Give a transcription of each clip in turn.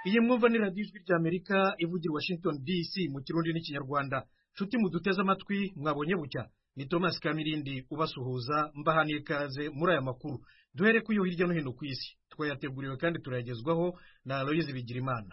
iyi mwumva ni radiyo ijwi ry'amerika ivugira i washington dc mu kirundi n'ikinyarwanda nshuti muduteze amatwi mwabonye bucya ni thomas kamirindi ubasuhuza mbahaniye ikaze muri aya makuru duhere ku yo hirya no hino ku isi twayateguriwe kandi turayagezwaho na aloyizi bigirimana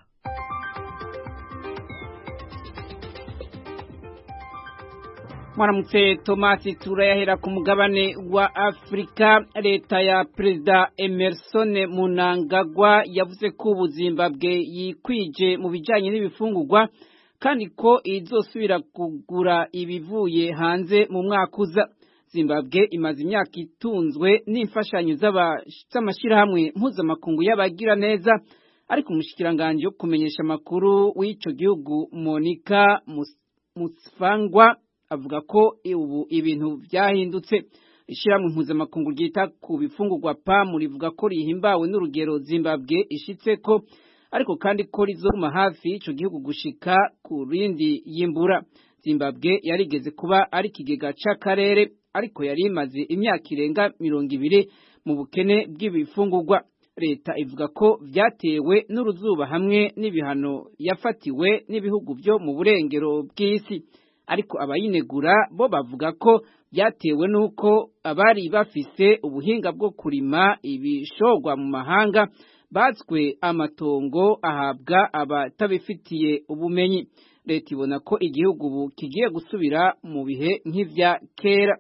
mwaramutse tomasi turayahera ku mugabane wa afurika leta ya perezida emerson munangagwa yavuze ko ubuzimbabwe yikwije mu bijyanye n'ibifungurwa kandi ko izosubira kugura ibivuye hanze mu mwaka uza zimbabwe imaze imyaka itunzwe n'imfashanyo z'amashyirahamwe mpuzamakungu y'abagira neza ariko umushyikiranganje wo kumenyesha amakuru w'icyo gihugu monica musfangwa avuga ko ubu ibintu byahindutse ishyirahamwe mpuzamakungu ryita ku bifungurwa pamu rivuga ko rihimbawe n'urugero zimbabwe ishitse ko ariko kandi ko rizoma hafi y'icyo gihugu gushika ku rindi yimbura zimbabwe yarigeze kuba ari ikigega cy'akarere ariko yari imaze imyaka irenga mirongo ibiri mu bukene bw'ibifungurwa leta ivuga ko byatewe n'uruzuba hamwe n'ibihano yafatiwe n'ibihugu byo mu burengero bw'isi ariko abayinegura bo bavuga ko byatewe n'uko abari bafise ubuhinga bwo kurima ibishorwa mu mahanga batswe amatongo ahabwa abatabifitiye ubumenyi leta ibona ko igihugu ubu kigiye gusubira mu bihe nk'ibya kera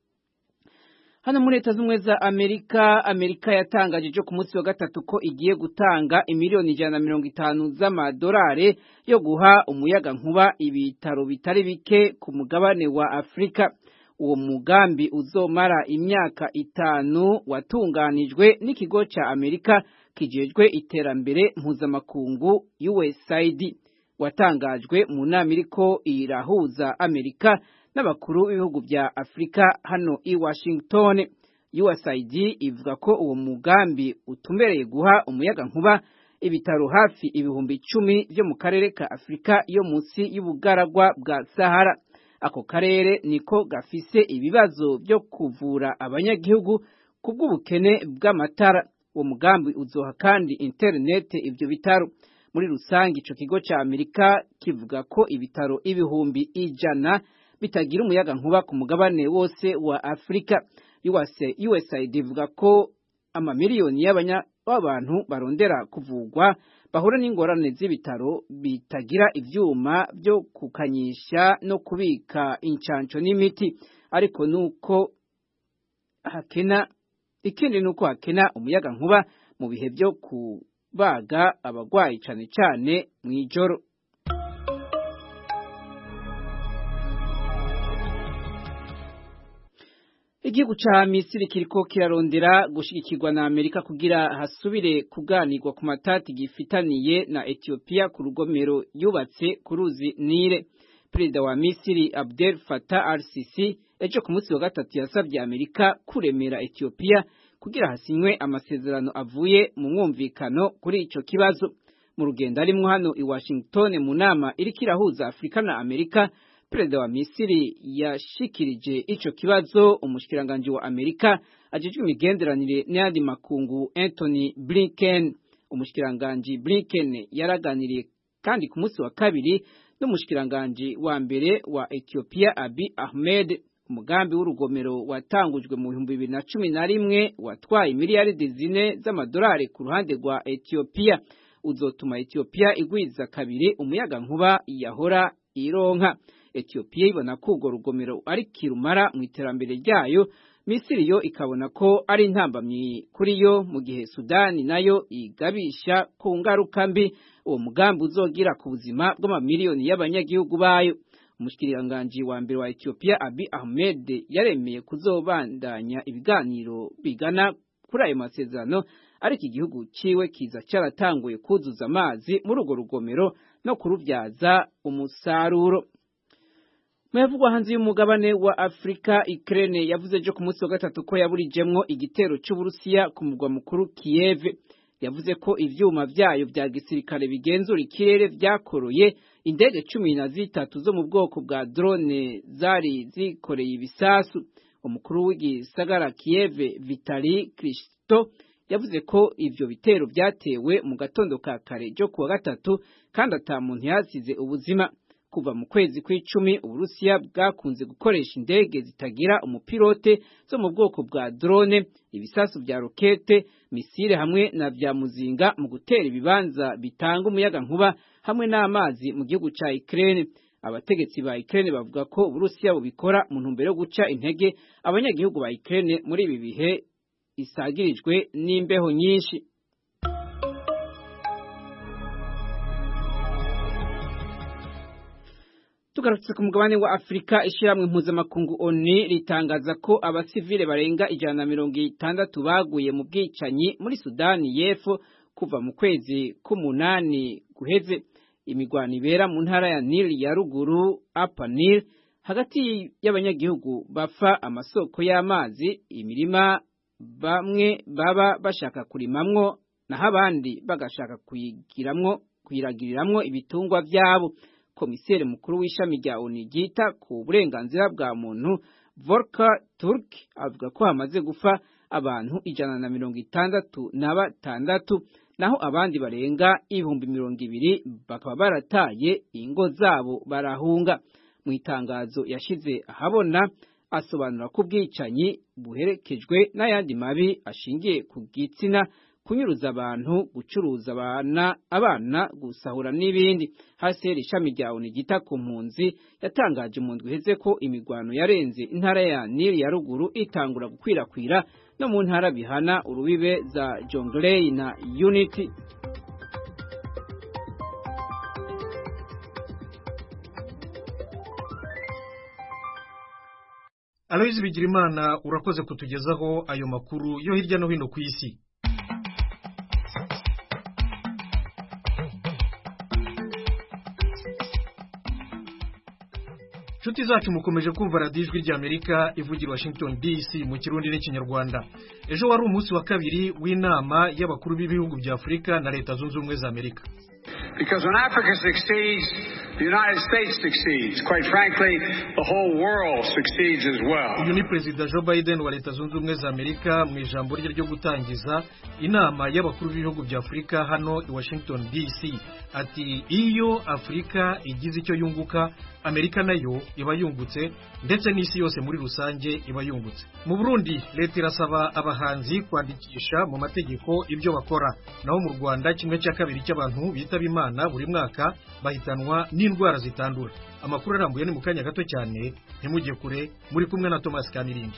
hano muri leta z'ubumwe za amerika amerika yatangaje ejo ku munsi wa gatatu ko igiye gutanga imiliyoni ijana na mirongo itanu z'amadolari yo guha umuyaga nkuba ibitaro bitari bike ku mugabane wa afurika uwo mugambi uzomara imyaka itanu watunganijwe n'ikigo cya amerika kijejwe iterambere mpuzamakungu usaid watangajwe mu nama iriko irahuza amerika n'abakuru b'ibihugu bya afurika hano i washington usaid ivuga ko uwo mugambi utumbereye guha umuyaga nkuba ibitaro hafi ibihumbi icumi byo mu karere ka afurika yo munsi y'ubugaragwa bwa sahara ako karere niko gafise ibibazo byo kuvura abanyagihugu ku bw'ubukene bw'amatara uwo mugambi uzoha kandi interinete ibyo bitaro muri rusange ico kigo ca amerika kivuga ko ibitaro ibihumbi ijana bitagira umuyaga nkuba ku mugabane wose wa Afurika USAID ivuga ko amamiliyoni y'abantu barondera kuvugwa bahura n'ingorane z'ibitaro bitagira ivyuma byo kukanyisha no kubika incanco n'imiti ariko nuko hakena ikindi nuko hakena umuyaga nkuba mu bihe byo kubaga abagwayi cane cane mw'ijoro igihugu ca misiri kiriko kirarondera gushigikirwa na amerika kugira hasubire kuganirwa ku matati gifitaniye na etiyopiya ku rugomero yubatse ku ruzi nile perezida wa misiri abdel fatah al sisi ejo ku munsi wa gatatu yasabye amerika kuremera etiyopiya kugira hasinywe amasezerano avuye mu mwumvikano kuri ico kibazo mu rugendo arimwo hano i washington mu nama iriko irahuza afurika na amerika perezida wa misiri yashikirije ico kibazo umushikiranganji wa amerika ajejwe imigenderanire n'ayandi makungu anthony blinken umushikiranganji blinken yaraganiriye kandi ku munsi wa kabiri n'umushikiranganji wa mbere wa ethiopia abi ahmed umugambi w'urugomero watangujwe mu bihumbi bibiri na cumi na rimwe watwaye miliyaridi zine z'amadolari ku ruhande rwa ethiopia uzotuma ethiopia igwiza kabiri umuyaga nkuba yahora ironka Ethiopia ibona ko urwo rugomero ari kirumara mu iterambere ryayo Misiri yo ikabona ko ari intambamyi kuri yo mu gihe Sudani nayo igabisha ku ngaruka mbi uwo mugambi uzogira ku buzima bw'amamiliyoni y'abanyagihugu bayo umushikiriranganji wa mbere wa Ethiopia Abiy Ahmed yaremeye kuzobandanya ibiganiro bigana kuri ayo masezerano ariko igihugu ciwe kiza cyaratanguye kuzuza amazi muri urwo rugomero no kurubyaza umusaruro Muyavugwa hanze y'umugabane wa Afrika Ukraine yavuze ejo ku munsi wa gatatu ko yaburijemwo igitero c'Uburusiya ku mugwa mukuru Kiev yavuze ko ivyuma vyayo vya gisirikare bigenzura ikirere vyakoroye indege cumi na zitatu zo mu bwoko bwa drone zari zikoreye ibisasu umukuru w'igisagara Kiev Vitali Klitschko yavuze ko ivyo bitero vyatewe mu gatondo ka kare ryo kuwa gatatu kandi ata muntu yasize ubuzima kuva mu kwezi kw'icumi uburusiya bwakunze gukoresha indege zitagira umupilote zo mu bwoko bwa drone ibisasu vya rokete misile hamwe na vya muzinga mu gutera ibibanza bitanga umuyaga nkuba hamwe n'amazi mu gihugu ca Ukraine abategetsi ba Ukraine bavuga ko uburusiya bubikora mu ntumbero yo guca intege abanyagihugu ba Ukraine muri ibi bihe isagirijwe n'imbeho nyinshi tugarutse ku mugabane wa Afrika ishiramwe mpuzamakungu ONU ritangaza ko abasivile barenga ijana na mirongo itandatu baguye mu bwicanyi muri Sudani y'Epfo kuva mu kwezi k'umunani guheze imigwano ibera mu ntara ya Nil ya ruguru Upper Nile hagati y'abanyagihugu bafa amasoko y'amazi imirima bamwe baba bashaka kurimamwo naho abandi bagashaka kuyigiramwo kuyiragiriramwo ibitungwa vyabo komiseri mukuru w'ishami rya ONU ryita ku burenganzira bwa muntu Volker Turk avuga ko hamaze gufa abantu ijana na mirongo itandatu na batandatu naho abandi barenga ibihumbi mirongo ibiri bakaba barataye ingo zabo barahunga mu itangazo yashize ahabona asobanura ko ubwicanyi buherekejwe n'ayandi mabi ashingiye ku gitsina kunyuruza abantu gucuruza abana abana gusahura n'ibindi haseri ishami rya ONU gita ku mpunzi yatangaje mu ndwi iheze ko imigwano yarenze intara ya Nile ya ruguru itangura gukwirakwira no mu ntara bihana urubibe za Jonglei na Unity Aloyizi Bigirimana urakoze kutugezaho ayo makuru yo hirya no hino ku isi inshuti zacu mukomeje kumva radiyo ijwi ry'amerika ivugira washington dc mu kirundi n'ikinyarwanda ejo wari umunsi wa kabiri w'inama y'abakuru b'ibihugu bya afurika na leta zunze ubumwe za amerika Because when Africa succeeds, the United States succeeds. Quite frankly, the whole world succeeds as well. uyu ni perezida joe biden wa leta zunze ubumwe za amerika mu ijambo rye ryo gutangiza inama y'abakuru b'ibihugu bya afurika hano i washington dc ati iyo afurika igize icyo yunguka amerika nayo iba yungutse ndetse n'isi yose muri rusange iba yungutse mu burundi leta irasaba abahanzi kwandikisha mu mategeko ibyo bakora naho mu rwanda kimwe cya kabiri cy'abantu bitaba imana buri mwaka bahitanwa n'indwara zitandura amakuru arambuye ni mu kanya gato cyane ntimujye kure muri kumwe na thomas kamirindi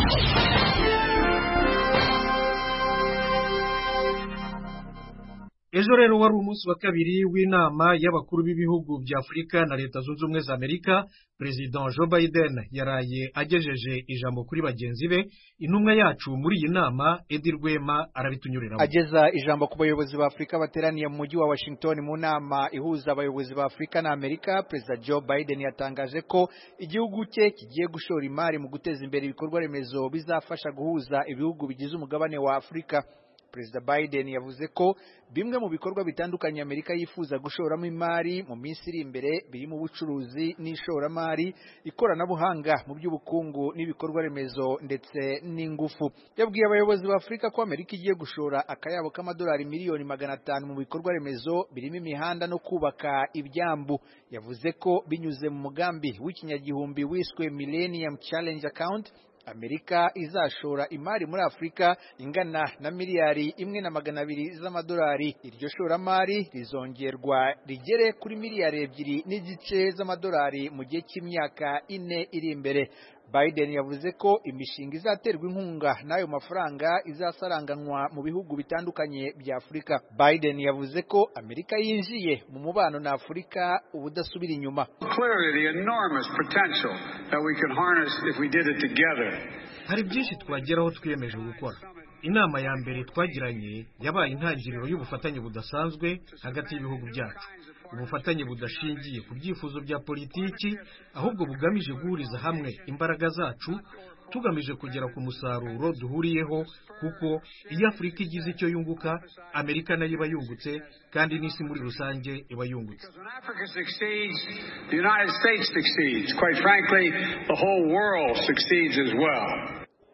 ejo rero wari umunsi wa kabiri w'inama y'abakuru b'ibihugu bya afurika na leta zunze ubumwe za amerika perezida joe biden yaraye agejeje ijambo kuri bagenzi be intumwa yacu muri iyi nama edi rwema arabitunyuriramo ageza ijambo ku bayobozi ba afurika bateraniye mu mujyi wa washington mu nama ihuza abayobozi ba afurika na amerika perezida joe biden yatangaje ko igihugu cye kigiye gushora imari mu guteza imbere ibikorwa remezo bizafasha guhuza ibihugu bigize umugabane wa afurika perezida biden yavuze ko bimwe mu bikorwa bitandukanye amerika yifuza gushoramo imari mu minsi iri imbere birimo ubucuruzi n'ishoramari ikoranabuhanga mu by'ubukungu n'ibikorwa remezo ndetse n'ingufu yabwiye abayobozi ba afurika ko amerika igiye gushora akayabo k'amadolari miliyoni magana atanu mu bikorwa remezo birimo imihanda no kubaka ibyambu yavuze ko binyuze mu mugambi w'ikinyagihumbi wiswe millennium challenge account amerika izashora imari muri afurika ingana na miliyari imwe na magana abiri z'amadolari iryo shoramari rizongerwa rigere kuri miliyari ebyiri n'igice z'amadolari mu gihe cy'imyaka ine iri imbere biden yavuze ko imishinga izaterwa inkunga n'ayo mafaranga izasaranganywa mu bihugu bitandukanye bya afurika biden yavuze ko amerika yinjiye mu mubano na afurika ubudasubira inyuma Clearly, the enormous potential that we could harness if we did it together. hari byinshi twageraho twiyemeje gukora inama ya mbere twagiranye yabaye intangiriro y'ubufatanye budasanzwe hagati y'ibihugu byacu ubufatanye budashingiye ku byifuzo bya politiki ahubwo bugamije guhuriza hamwe imbaraga zacu tugamije kugera ku musaruro duhuriyeho kuko iyo afurika igize icyo yunguka amerika nayo iba yungutse kandi n'isi muri rusange iba yungutse Because when Africa succeeds, the United States succeeds. Quite frankly, the whole world succeeds as well.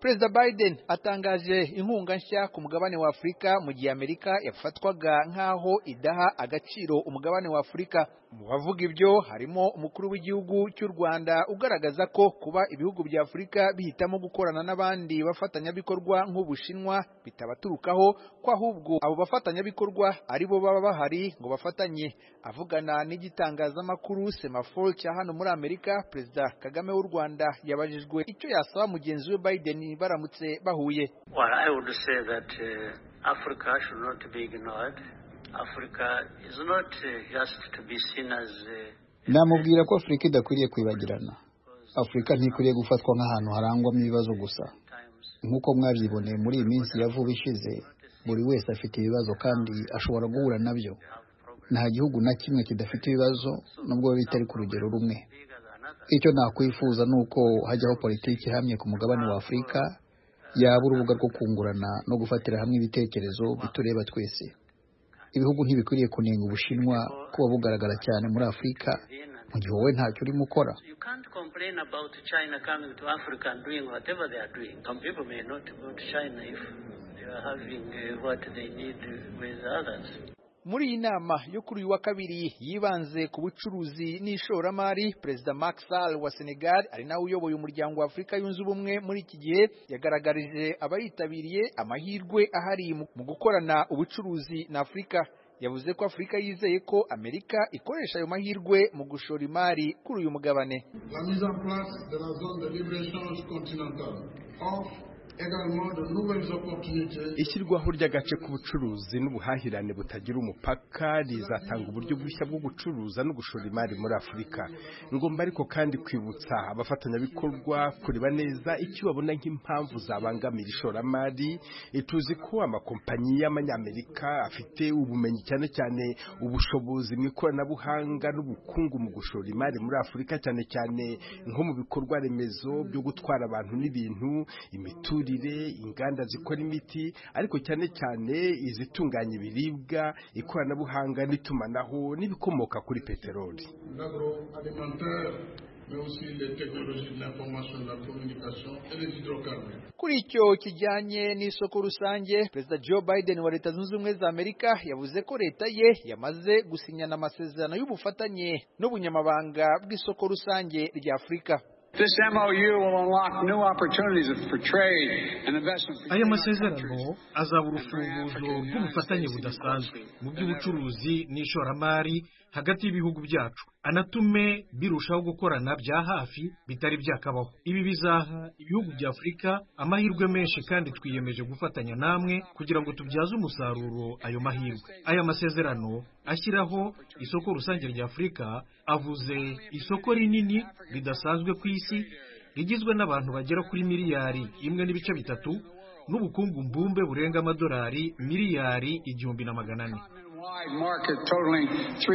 perezida biden atangaje inkunga nshya ku mugabane wa afurika mu gihe amerika yafatwaga nk'aho idaha agaciro umugabane wa afurika mu bavuga ibyo harimo umukuru w'igihugu cy'u rwanda ugaragaza ko kuba ibihugu bya afurika bihitamo gukorana n'abandi bafatanyabikorwa nk'ubushinwa bitabaturukaho ko ahubwo abo bafatanyabikorwa ari bo baba bahari ngo bafatanye avugana n'igitangazamakuru semafor cya hano muri amerika perezida kagame w'u rwanda yabajijwe icyo yasaba mugenzi we biden baramutse bahuye Well, I would say that uh, Africa should not be ignored. Africa is not uh, just to be seen as uh, namubwira ko afurika idakwiriye kwibagirana afurika ntikwiriye gufatwa nk'ahantu harangwamo ibibazo gusa times nk'uko mwabyiboneye muri iyi minsi ya vuba ishize buri wese afite ibibazo kandi ashobora guhura nabyo nta gihugu na kimwe kidafite ibibazo nubwo biba bitari ku rugero rumwe bigger than others. icyo nakwifuza ni uko hajyaho politiki ihamye ku mugabane wa afurika yaba urubuga rwo kungurana no gufatira hamwe ibitekerezo bitureba twese ibihugu ntibikwiriye kunenga ubushinwa kuba bugaragara cyane muri afurika mu gihe wowe ntacyo urimo ukora You can't complain about China coming to Africa and doing whatever they are doing. Some people may not go to China if they are having uh, what they need with others. muri iyi nama yo kuri uyu wa kabiri yibanze ku bucuruzi n'ishoramari perezida Macky Sall wa Senegal ari nawe uyoboye umuryango wa Afurika yunze ubumwe muri iki gihe yagaragarije abayitabiriye amahirwe ahari mu mu gukorana ubucuruzi na Afurika yavuze ko Afurika yizeye ko Amerika ikoresha ayo mahirwe mu gushora imari kuri uyu mugabane La mise en place de la zone de libre-échange continentale offre également de nouvelles opportunités ishyirwaho ry'agace k'ubucuruzi n'ubuhahirane butagira umupaka rizatanga uburyo bushya bwo gucuruza no gushora imari muri afurika ngomba ariko kandi kwibutsa abafatanyabikorwa kureba neza icyo babona nk'impamvu zabangamira ishoramari Eh, tuzi ko amakompanyi y'amanyamerika afite ubumenyi cyane cyane ubushobozi mu ikoranabuhanga n'ubukungu mu gushora imari muri afurika cyane cyane nko mu bikorwa remezo byo gutwara abantu n'ibintu imiturire inganda zikora imiti ariko cyane cyane izitunganya ibiribwa ikoranabuhanga n'itumanaho n'ibikomoka kuri peteroli l'agroalimentaire, mais aussi les technologies de l'information et de la communication et les hydrocarbures. Kuri icyo kijyanye n'isoko rusange perezida Joe Biden wa leta zunze ubumwe za Amerika yavuze ko leta ye yamaze gusinyana amasezerano y'ubufatanye n'ubunyamabanga bw'isoko rusange rya Afurika This MOU will unlock new opportunities for trade and investment. aya between our masezerano countries. azaba urufunguzo rw'ubufatanye budasanzwe mu by'ubucuruzi n'ishoramari hagati y'ibihugu byacu anatume birushaho gukorana bya hafi bitari byakabaho ibi bizaha ibihugu bya afurika amahirwe menshi kandi twiyemeje gufatanya namwe kugira ngo tubyaze umusaruro ayo mahirwe aya masezerano ashyiraho isoko rusange rya afurika avuze isoko rinini ridasanzwe ku isi rigizwe n'abantu bagera kuri miliyari imwe n'ibice bitatu n'ubukungu mbumbe burenga amadolari miliyari igihumbi na magana ane Wide market totaling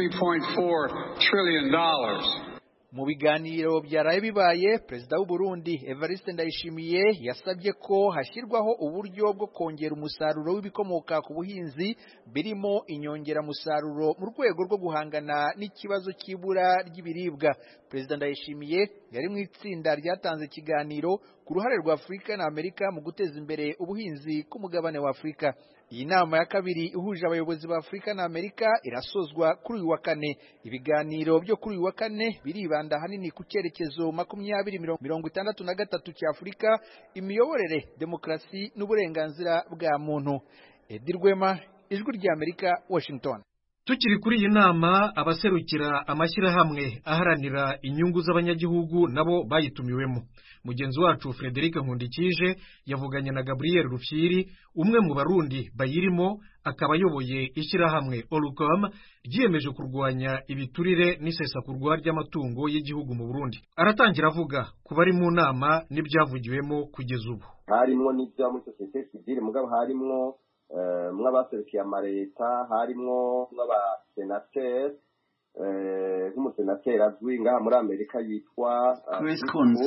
$3.4 trillion. mu biganiro byaraye bibaye perezida w'u Burundi Evariste Ndayishimiye yasabye ko hashyirwaho uburyo bwo kongera umusaruro w'ibikomoka ku buhinzi birimo inyongeramusaruro mu rwego rwo guhangana n'ikibazo cy'ibura ry'ibiribwa perezida Ndayishimiye yari mu itsinda ryatanze ikiganiro ku ruhare rwa Afurika na Amerika mu guteza imbere ubuhinzi k'umugabane wa Afurika iyi nama ya kabiri ihuje abayobozi ba Afurika na Amerika irasozwa kuri uyu wa kane ibiganiro byo kuri uyu wa kane biribanda ahanini ku cyerekezo makumyabiri mirongo itandatu na gatatu cya Afurika imiyoborere demokarasi n'uburenganzira bwa muntu Edi Rwema ijwi rya Amerika Washington tukiri kuri iyi nama abaserukira amashyirahamwe aharanira inyungu z'abanyagihugu nabo bayitumiwemo mugenzi wacu frederic nkundikije yavuganye na gabriel rufyiri umwe mu barundi bayirimo akaba ayoboye ishyirahamwe orucom ryiyemeje kurwanya ibiturire n'isesakurwa ry'amatungo y'igihugu mu burundi aratangira avuga ku bari mu nama n'ibyavugiwemo kugeza ubu harimwo n'ibyo muri sosiyete sivile mugabo harimwo mw'abaserukiye amaleta harimwo mw'abasenateri nk'umusenateri azwi ngaha muri amerika yitwa Chris Coons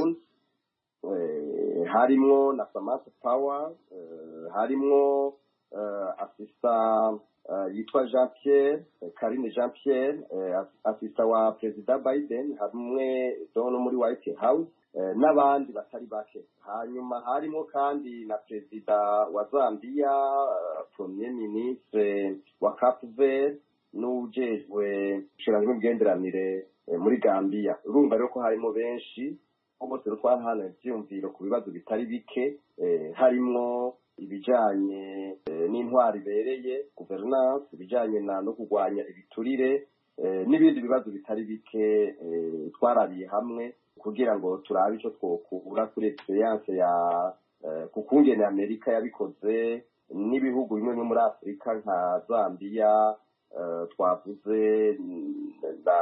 harimwo na samantha power harimwo asista yitwa jean pierre karine jean pierre asista wa perezida biden hamwe no muri white house n'abandi batari bake hanyuma harimo kandi na perezida wa zambia premier ministre wa cape verde n'ujejwe ushinzwe imigenderanire muri gambia urumva rero ko harimo benshi bose twahana ibyiyumviro ku bibazo bitari bike harimo ibijyanye n'intwari ibereye guverinance ibijyanye no kurwanya ibiturire n'ibindi bibazo bitari bike twarabiye hamwe kugira ngo turabe icyo twokura kuri experience ya ku kungene amerika yabikoze n'ibihugu bimwe bimwe muri afurika nka zambia twavuze na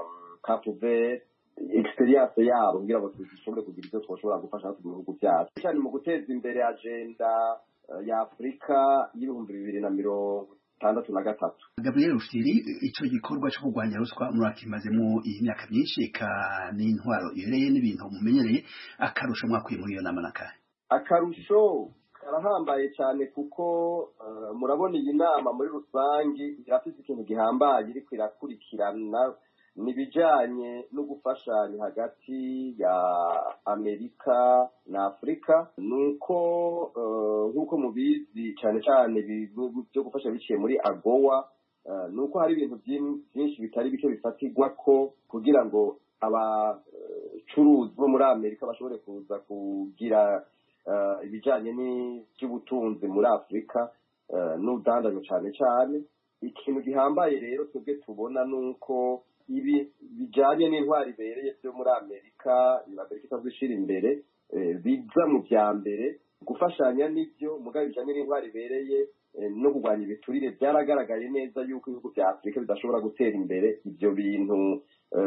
cape experience yabo kugira ngo dushobore kugira ibyo twashobora gufasha mu bihugu byacu cyane mu guteza imbere agenda ya afurika y'ibihumbi bibiri na mirongo itandatu na gatatu gabriel rufiri icyo gikorwa cyo kurwanya ruswa murakimazemo iyi myaka myinshi eka n'intwaro ibereye n'ibintu mumenyereye akarusho mwakuye muri iyo nama n'akahe akarusho karahambaye cyane kuko murabona iyi nama muri rusange irafite ikintu gihambaye iriko irakurikirana nibijanye no gufashanya hagati ya amerika na afurika nuko nk'uko mubizi cyane cyane byo gufasha biciye muri agowa nuko hari ibintu byinshi bitari bike bifatirwa ko kugira ngo abacuruzi bo muri amerika bashobore kuza kugira ibijyanye n'iby'ubutunzi muri afurika n'ubudandazo cyane cyane ikintu gihambaye rero twebwe tubona ni uko ibi bijyanye n'intwari ibereye byo muri amerika amerika isanzwe ishyira imbere biza mu bya mbere gufashanya n'ibyo mugabo bijyanye n'intwari ibereye no kurwanya ibiturire byaragaragaye neza yuko ibihugu bya afurika bidashobora gutera imbere ibyo bintu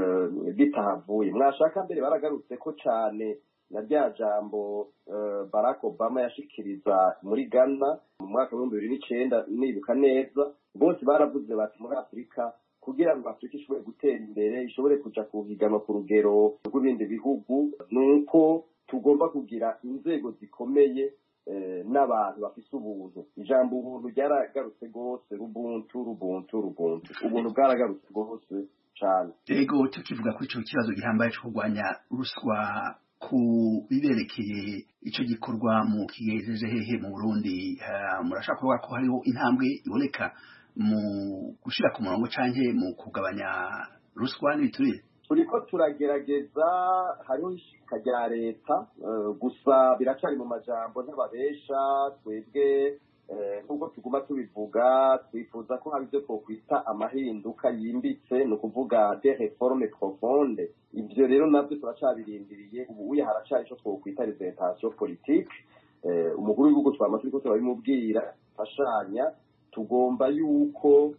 bitahavuye mwashaka mbere baragarutse ko cyane na rya jambo barack obama yashikiriza muri ghana mu mwaka w'ibihumbi bibiri n'icyenda nibuka neza bose baravuze bati muri afurika kugira ngo afurika ishobore gutera imbere ishobore kuja kuhiganwa ku rugero rw'ibindi bihugu ni uko tugomba kugira inzego zikomeye n'abantu bafise ubuntu ijambo ubuntu ryaragarutse rwose rubuntu rubuntu rubuntu ubuntu bwaragarutse rwose cyane ego tukivuga kuri icyo kibazo gihambaye cyo kurwanya ruswa ku biberekeye icyo gikorwa mu kigejeje hehe mu burundi murashaka kuvuga ko hariho intambwe iboneka mu gushyira ku murongo cyangwa mu kugabanya ruswa n'ibiturire turiko turagerageza hariho ishika rya leta gusa biracyari mu majambo n'ababesha twebwe nk'uko tuguma tubivuga twifuza ko hari ibyo twokwita amahinduka yimbitse ni ukuvuga de reforme profonde ibyo rero nabyo turacabirindiriye ubu uye haracari icyo twokwita representation politique umukuru w'igihugu twama turiko turabimubwira fashanya tugomba yuko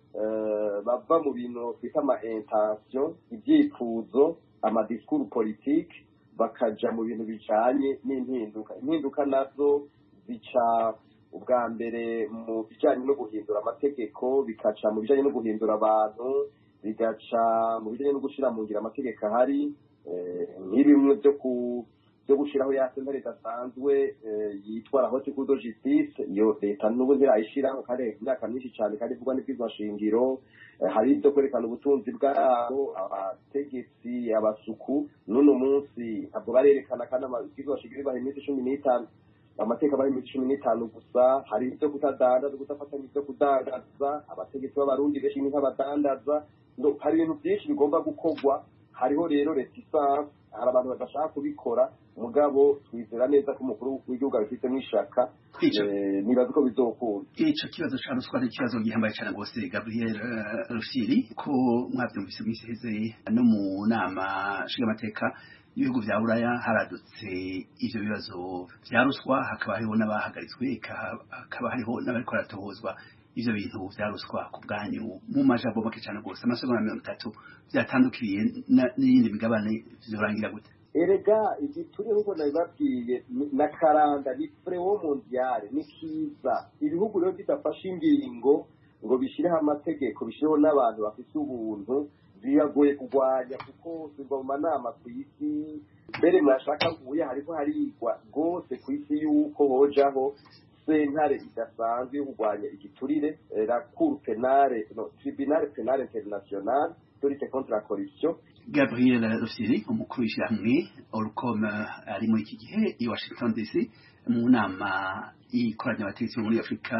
bava mu bintu twita ama intention ibyifuzo amadisikuru politike bakaja mu bintu bijanye n'impinduka impinduka nazo zica ubwa mbere mu bijanye no guhindura amategeko bikaca mu bijanye no guhindura abantu bigaca mu bijanye no gushira mu ngiro amategeko ahari nk'ibimwe byo ku byo gushyiraho ya sentare idasanzwe yitwa la haute cour de justice iyo leta n'ubu ntirayishyiraho kandi imyaka myinshi cyane kandi ivugwa n'ibwizwa shingiro hari ibyo kwerekana ubutunzi bwabo abategetsi abasuku n'uno munsi ntabwo barerekana kandi amabwizwa shingiro ibaha iminsi cumi n'itanu amateka bari iminsi cumi n'itanu gusa hari ibyo kutadandaza kudafatanya ibyo kudandaza abategetsi b'abarundi benshi ni nk'abadandaza hari ibintu byinshi bigomba gukorwa hariho rero reticence hari abantu badashaka kubikora mugabo twizera neza ko umukuru w'igihugu abifitemo ishaka nibaza ko bizokunda ico kibazo ca ruswa ni ikibazo gihambaye cane rwose gabriel rufiri ko mwavyumvise mw'isiheze no mu nama nshingamateka ibihugu vya buraya haradutse ivyo bibazo vya ruswa hakaba hariho n'abahagaritswe hakaba hariho n'abariko baratohozwa ivyo bintu vya ruswa ku bwanyu mu majambo make cane rwose amasegonda mirongo itatu vyatandukiriye n'iyindi migabane vyorangira gute erega igituri nk'uko nabibabwiye na karanga ni frewo mondiale ni kiza ibihugu rero bidafashe ingingo ngo bishyireho amategeko bishyireho n'abantu bafite ubuntu biragoye kurwanya kuko ziva mu manama ku isi mbere mwashaka mvuye hariko harigwa rwose ku isi y'uko hojaho sentare idasanzwe yo kurwanya igiturire la cour penale no tribunal penale international de lutte contre la corruption gabriel rufyiri umukuru w'ishyirahamwe orcom ari muri iki gihe i washington dc mu nama ikoranya abategetsi bo muri afurika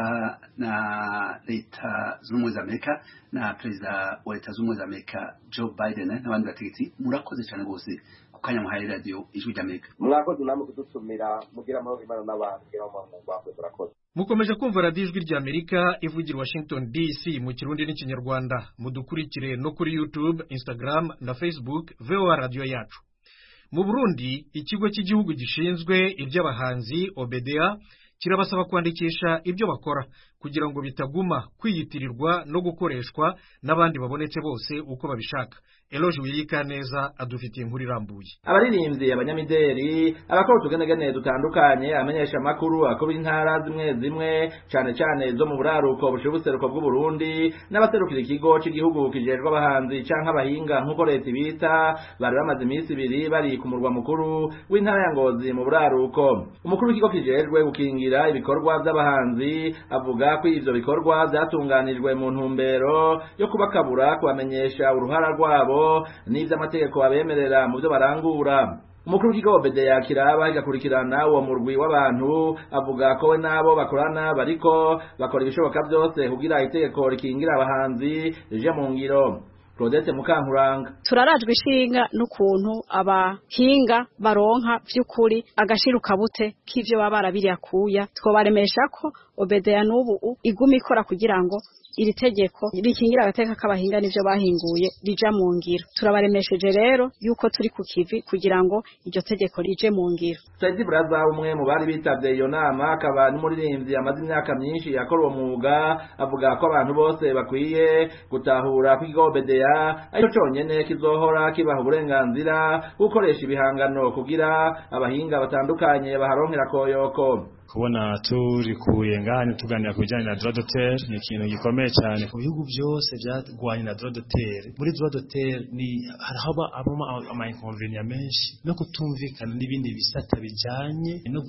na leta zunze ubumwe za amerika na perezida wa leta zunze ubumwe za amerika joe biden n'abandi bategetsi murakoze cyane rwose ku kanya muhaye radiyo ijwi ry'amerika mwakoze namwe kudutumira mugira amahoro imana n'abantu mugira amahoro mu rwanda murakoze mukomeje kumva radiyo ijwi ry'amerika ivugira washington dc mu kirundi n'ikinyarwanda mudukurikire no kuri youtube instagram na facebook voa radiyo yacu mu burundi ikigo cy'igihugu gishinzwe iby'abahanzi obda kirabasaba kwandikisha ibyo bakora kugira ngo bitaguma kwiyitirirwa no gukoreshwa n'abandi babonetse bose uko babishaka eloge wiyika neza adufitiye inkuru irambuye abaririmbyi abanyamideri abakora utugenegene dutandukanye amenyesha amakuru akubira intara zimwe zimwe cane cane zo mu buraruko bushira ubuseruko bw'uburundi n'abaserukira ikigo c'igihugu kijejwe abahanzi canke abahinga nk'uko leta ibita bari bamaze iminsi ibiri bari ku murwa mukuru w'intara ya ngozi mu buraruko umukuru w'ikigo kijejwe gukingira ibikorwa vy'abahanzi avuga ko ivyo bikorwa vyatunganijwe mu ntumbero yo kubakabura kubamenyesha uruhara rwabo n'ivy'amategeko abemerera mu vyo barangura umukuru w'ikigo bedeya kiraba igakurikirana uwo murwi w'abantu avuga ko we n'abo bakorana bariko bakora ibishoboka byose kugira itegeko rikingira abahanzi rije mu ngiro Claudette Mukankuranga turarajwe ishinga n'ukuntu abahinga baronka vy'ukuri agashiruka bute k'ivyo baba barabiriye akuya twobaremesha ko obedeya n'ubu iguma ikora kugira ngo iri tegeko rikingira agateka k'abahinga n'ivyo bahinguye rija mu ngiro turabaremesheje rero yuko turi ku kivi kugira ngo iryo tegeko rije mu ngiro Saidi Braza umwe mu bari bitavye iyo nama akaba n'umuririmbyi amaze imyaka myinshi yakora uwo mwuga avuga ko abantu bose bakwiye gutahura ko ikigo bedeya ariko conyene kizohora kibaha uburenganzira bwo gukoresha ibihangano kugira abahinga batandukanye baharonkera koyoko kubona turi kuyenganya tuganira ku bijyanye na droit d'auteur ni ikintu gikomeye cyane ku bihugu byose byarwanye na droit d'auteur muri droit d'auteur ni harahaba abamo ama inconvénients menshi no kutumvikana n'ibindi bisata bijyanye no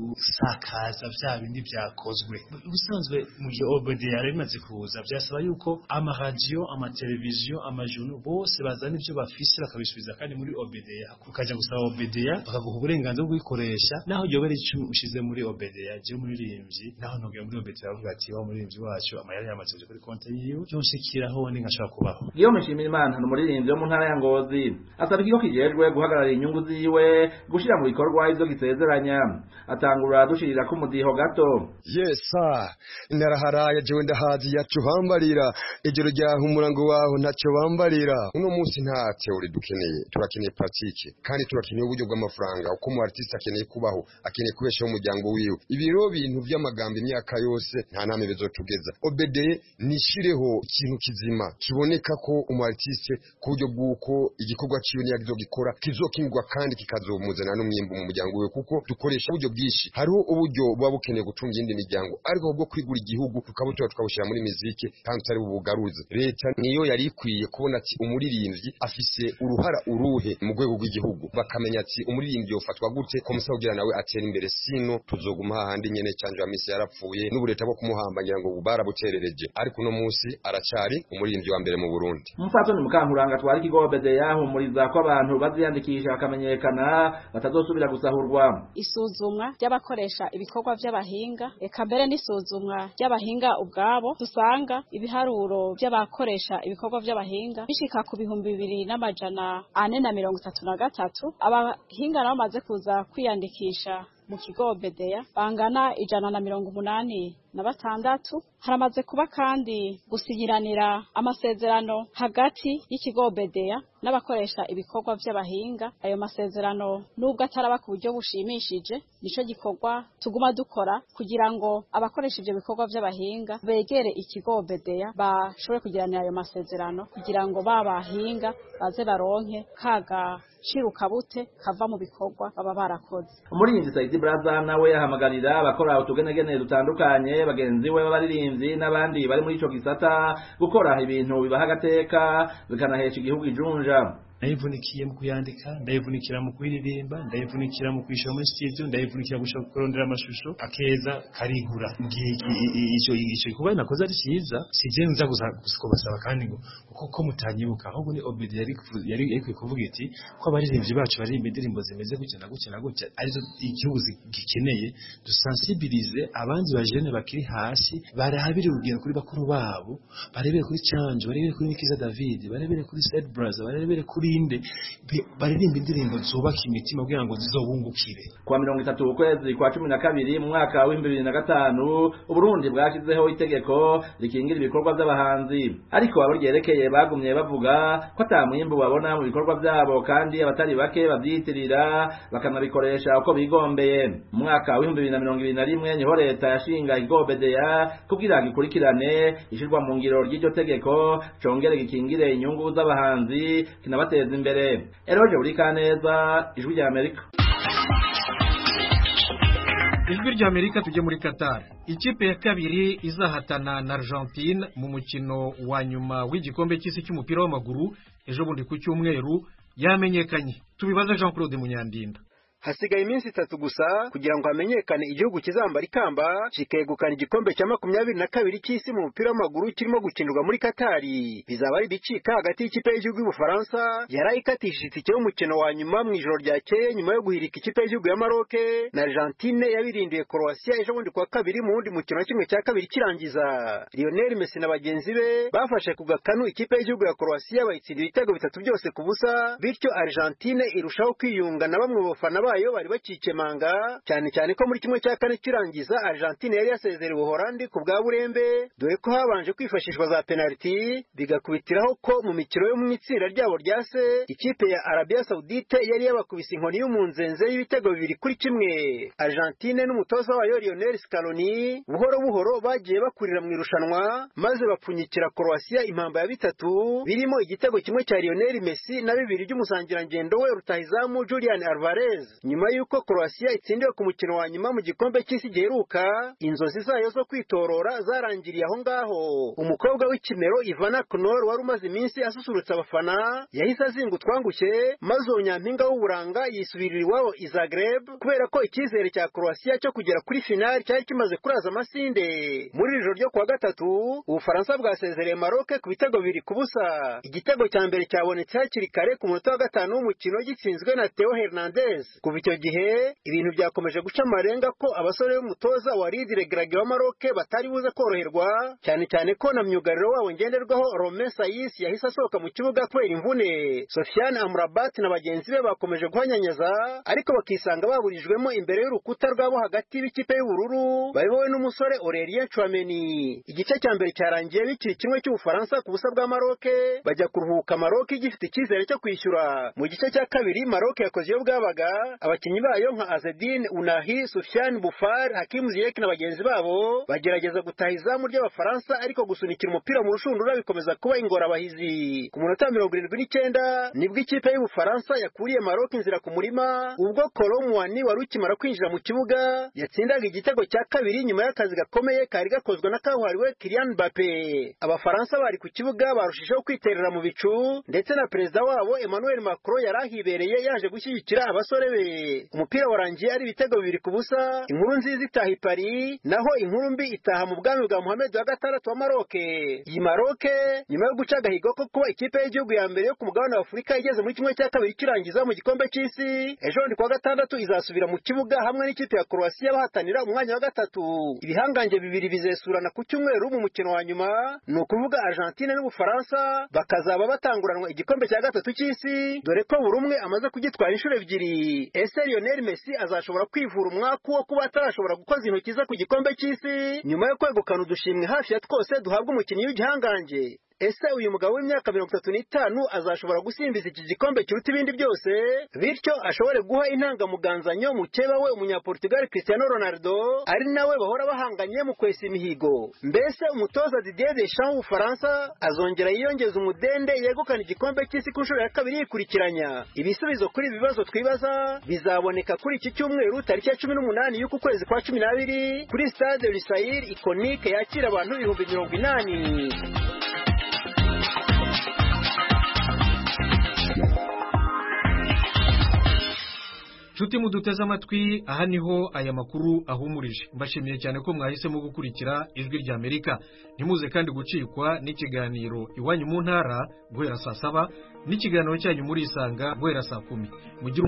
gusakaza bya bindi byakozwe ubusanzwe mu gihe OBD yari bimaze kuza byasaba yuko amaradiyo amateleviziyo amajuru bose bazana ibyo bafise bakabisubiza kandi muri OBD ukajya gusaba OBD bakaguha uburenganzira bwo kubikoresha naho yobera icyo ushize muri OBD Obedeya je umuririmbyi naho ntugiye muri Obedeya avuga ati wa muririmbyi wacu amayari yamaze kuri konti yiwe byose kiraho ni nkashaka kubaho Guillaume Nshimirimana ni umuririmbyi wo mu ntara ya Ngozi asaba ikigo kijejwe guhagarara inyungu ziwe gushira mu bikorwa ivyo gisezeranya atangura dushirira ku mudiho gato yesa naraharaye jewe ndahazi yacu bambarira ijoro ryaho umurango waho ntacyo bambarira uno munsi nta teori dukeneye turakeneye pratique kandi turakeneye uburyo bw'amafaranga uko mu artiste akeneye kubaho akeneye kubeshaho umuryango wiwe ibiro bintu by'amagambo imyaka yose nta name bizotugeza obedeye nishireho ikintu kizima kiboneka ko umu artiste ku buryo bw'uko igikorwa ciwe niyagizogikora kizokingwa kandi kikazomuzana n'umwimbu mu muryango wiwe kuko dukoresha uburyo bwinshi hariho uburyo buba bukeneye gutunga iyindi miryango ariko bwo kwigura igihugu tukabutora tukabushyira muri miziki kandi tutari bubugaruze leta niyo yari ikwiye kubona ati umuririmbyi afise uruhara uruhe mu rwego rw'igihugu bakamenya ati umuririmbyi yofatwa gute ko musa kugira nawe atera imbere sino tuzoguma hahandi nyene canje wa misi yarapfuye n'ubureta bwo kumuhamba ngira ngo barabuterereje ariko uno munsi aracari umuririmbyi wa mbere mu Burundi Umupfasoni Mukankuranga twari ikigo Bedeya yahumuriza ko abantu baziyandikisha bakamenyekana batazosubira gusahurwa isuzumwa ry'abakoresha ibikorwa by'abahinga eka mbere n'isuzumwa ry'abahinga ubwabo dusanga ibiharuro by'abakoresha ibikorwa by'abahinga bishika ku bihumbi bibiri n'amajana ane na mirongo itatu na gatatu abahinga nabo bamaze kuza kwiyandikisha mu kigo bedeya bangana ijana na mirongo umunani na batandatu haramaze kuba kandi gusinyiranira amasezerano hagati y'ikigo bedeya n'abakoresha ibikorwa by'abahinga ayo masezerano nubwo ataraba ku buryo bushimishije nico gikorwa tuguma dukora kugira ngo abakoresha ibyo bikorwa by'abahinga begere ikigo bedeya bashobore kugiranira ayo masezerano kugira ngo babahinga baze baronke kaga shiruka bute kava mu bikorwa baba barakoze umurinzi Saidi Braza nawe ahamagarira abakora utugenegene dutandukanye bagenzi we b'abaririmbyi n'abandi bari muri ico gisata gukora ibintu bibaha agateka bikanahesha igihugu ijunja ndayivunikiye mu kuyandika ndayivunikira mu kuyiririmba ndayivunikira mu kuyishora muri studio ndayivunikira gushaka kurondera amashusho akeza karigura ngiki icyo icyo gikorwa nakoze ari cyiza sije nza kubasaba kandi ngo kuko mutanyibuka ahubwo ni obedi yari yari yari kuvuga iti ko abaririmbyi bacu baririmba indirimbo zimeze gutya na gutya na gutya arizo igihugu gikeneye dusensibilize abandi bajene bakiri hasi barahabire urugendo kuri bakuru babo barebere kuri Change barebere kuri Nikiza David barebere kuri Said Brother barebere kuri Inde baririmba indirimbo zubaka imitima kugira ngo zizobungukire kwa mirongo itatu ukwezi kwa cumi na kabiri mu mwaka w'ibihumbi bibiri na gatanu uburundi bwashyizeho itegeko rikingira ibikorwa by'abahanzi ariko abo ryerekeye bagumye bavuga ko ata mwimbu babona mu bikorwa byabo kandi abatari bake babyiyitirira bakanabikoresha uko bigombeye mu mwaka w'ibihumbi bibiri na mirongo ibiri na rimwe niho leta yashinga igobedeya kugira ngo ikurikirane ishyirwa mu ngiro ry'iryo tegeko congere gikingire inyungu z'abahanzi kinabateza imbere eroje buri kaneza ijwi rya amerika ijwi rya amerika tujye muri qatar ikipe ya kabiri izahatana na argentine mu mukino wa nyuma w'igikombe cy'isi cy'umupira w'amaguru ejo bundi ku cyumweru yamenyekanye tubibaze jean claude munyandinda hasigaye iminsi itatu gusa kugira ngo hamenyekane igihugu kizambara ikamba kikegukana igikombe cya makumyabiri na kabiri cy'isi mu mupira w'amaguru kirimo gukinirwa muri katari bizaba ari ibicika hagati y'ikipe y'igihugu y'ubufaransa yari ikatishije itike y'umukino wa nyuma mu ijoro ryakeye nyuma yo guhirika ikipe y'igihugu ya maroke na argentine yabirindiye korowasiya ejo bundi kuwa kabiri mu wundi mukino wa kimwe cya kabiri kirangiza lionel messi na bagenzi be bafashe ku gakanu ikipe y'igihugu ya korowasiya bayitsindira ibitego bitatu byose ku busa bityo argentine irushaho kwiyunga na bamwe mu bafana bayo bari bakikemanga cyane cyane ko muri kimwe cya kane kirangiza Argentine yari yasezerewe Ubuholandi ku bwa burembe dore ko habanje kwifashishwa za penaliti bigakubitiraho ko mu mikino yo mu itsinda ryabo rya se ikipe ya Arabia Saudite yari yabakubise inkoni y'umunzenze y'ibitego bibiri kuri kimwe Argentine n'umutoza wayo Lionel Scaloni buhoro buhoro bagiye bakurira mu irushanwa maze bapfunyikira Croatia impamba ya bitatu birimo igitego kimwe cya Lionel Messi na bibiri by'umusangirangendo we rutahizamu Julian Alvarez nyuma y'uko Croatia itsindiwe ku mukino wa nyuma mu gikombe cy'isi giheruka inzozi zayo zo kwitorora zarangiriye aho ngaho umukobwa w'ikimero Ivana Knor wari umaze iminsi asusurutsa abafana yahise azinga utwangushye maze uwo nyampinga w'uburanga yisubirira iwabo i Zagreb kubera ko icyizere cya Croatia cyo kugera kuri finali cyari kimaze kuraza amasinde muri iri joro ryo kuwa gatatu ubufaransa bwasezereye Maroc ku bitego bibiri ku busa igitego cya mbere cyabonetse hakiri kare ku munota wa gatanu w'umukino gitsinzwe na Theo Hernandez kuva icyo gihe ibintu byakomeje guca amarenga ko abasore b'umutoza wa Lidire Grage wa Maroc batari buze koroherwa cyane cyane ko na myugariro wabo ngenderwaho Romain Saiss yahise asohoka mu kibuga kubera imvune Sofiane Amrabat na bagenzi be bakomeje guhanyanyaza ariko bakisanga baburijwemo imbere y'urukuta rwabo hagati b'ikipe y'ubururu bayobowe n'umusore Aurelien Chouameni igice cya mbere cyarangiye bikiri kimwe cy'ubufaransa ku busa bwa Maroc bajya kuruhuka Maroc gifite icyizere cyo kwishyura mu gice cya kabiri Maroc yakoze iyo bwabaga abakinnyi bayo nka Azedine Unahi Soufiane Boufar Hakim Ziyech na bagenzi babo bagerageza gutaha izamu ry'abafaransa ariko gusunikira umupira mu rushundura bikomeza kuba ingorabahizi ku munota mirongo irindwi n'icyenda nibwo ikipe y'ubufaransa yakuriye Maroc inzira ku murima ubwo Kolomwani wari ukimara kwinjira mu kibuga yatsindaga igitego cya kabiri nyuma y'akazi gakomeye kari gakozwe na kabuhariwe Kylian Mbappe abafaransa bari ku kibuga barushijeho kwiterera mu bicu ndetse na perezida wabo Emmanuel Macron yari ahibereye yaje gushyigikira abasore be umupira warangiye ari ibitego bibiri ku busa inkuru nziza itaha i Paris naho inkuru mbi itaha mu bwami bwa Mohamed wa gatandatu wa Maroc iyi Maroc nyuma yo guca agahigo ko kuba ikipe y'igihugu ya mbere yo ku mugabane wa Afurika igeze muri kimwe cya kabiri kirangiza mu gikombe cy'isi ejo bundi kuwa gatandatu izasubira mu kibuga hamwe n'ikipe ya Croatia bahatanira umwanya wa gatatu ibihangange bibiri bizesurana ku cyumweru mu mukino wa nyuma ni ukuvuga Argentine n'Ubufaransa bakazaba batanguranwa igikombe cya gatatu cy'isi dore ko buri umwe amaze kugitwara inshuro ebyiri ese Lionel Messi azashobora kwivura umwaku wo kuba atarashobora gukoza intoki ze ku gikombe cy'isi nyuma yo kwegukana udushimwe hafi ya twose duhabwa umukinnyi w'igihangange ese uyu mugabo w'imyaka mirongo itatu n'itanu azashobora gusimbiza iki gikombe kiruta ibindi byose bityo ashobore guha intangamuganzanyo mukeba we umunyaportugal Cristiano Ronaldo ari nawe bahora bahanganye mu kwesa imihigo mbese umutoza Didier Deschamps w'ubufaransa azongera yiyongeza umudende yegukana igikombe cy'isi ku nshuro ya kabiri yikurikiranya ibisubizo kuri ibi bibazo twibaza bizaboneka kuri iki cyumweru tariki ya cumi n'umunani y'uku kwezi kwa cumi n'abiri kuri stade Lusail Iconique yakira abantu ibihumbi mirongo inani nshuti muduteze amatwi aha niho aya makuru ahumurije mbashimiye cyane ko mwahisemo gukurikira ijwi rya amerika ntimuze kandi gucikwa n'ikiganiro iwanyu mu ntara guhera saa saba n'ikiganiro cyanyu muri isanga guhera saa kumi mugire